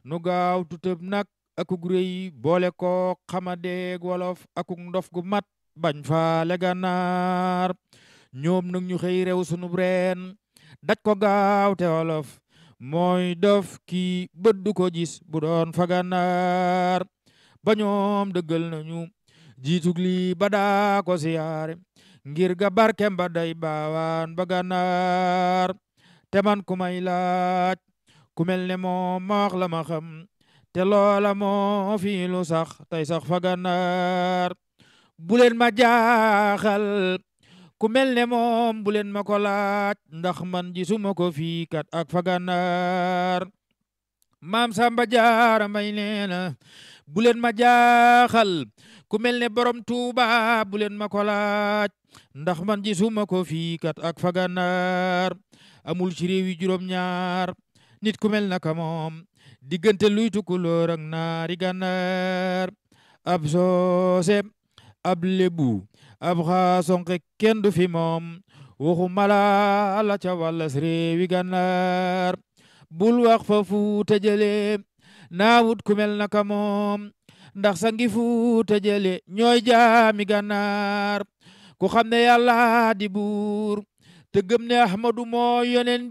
nu gaaw tutëb nag akug rëy boole ko xamadeeg wolof akug ndof gu mat bañ faale gànnaar ñoom nag ñu xëy rew sunub reen daj ko gaaw te wolof mooy dof kii bët du ko gis bu doon fa gànnaar ba ñoom dëggal nañu jiitug lii ba daa ko siyaare ngir ga barkem ba day baawaan ba gànnaar te man ku may laaj ku mel ne moom ma wax la ma xam te loola moo fi lu sax tey sax fa gànnaar bu leen ma jaaxal ku mel ne moom bu leen ma ko laaj ndax man gisuma ko fii kat ak fa gànnaar maam Samba Jaara Mbay nee na bu leen ma jaaxal ku mel ne borom Tuuba bu leen ma ko laaj ndax man gisuma ko fii kat ak fa gànnaar amul ci réew yi juróom-ñaar nit ku mel naka moom diggante luy tukulóor ak naari gànnaar ab soose ab lebu ab xaasonke kenn du fi moom waxu mala la ca wàllas réewi gànnaar bul wax fa fuuta jële naawut ku mel naka moom ndax sa ngi fuuta jële ñooy jaami gànnaar ku xam ne yàlla di buur te gëm ne ahmadu moo yonen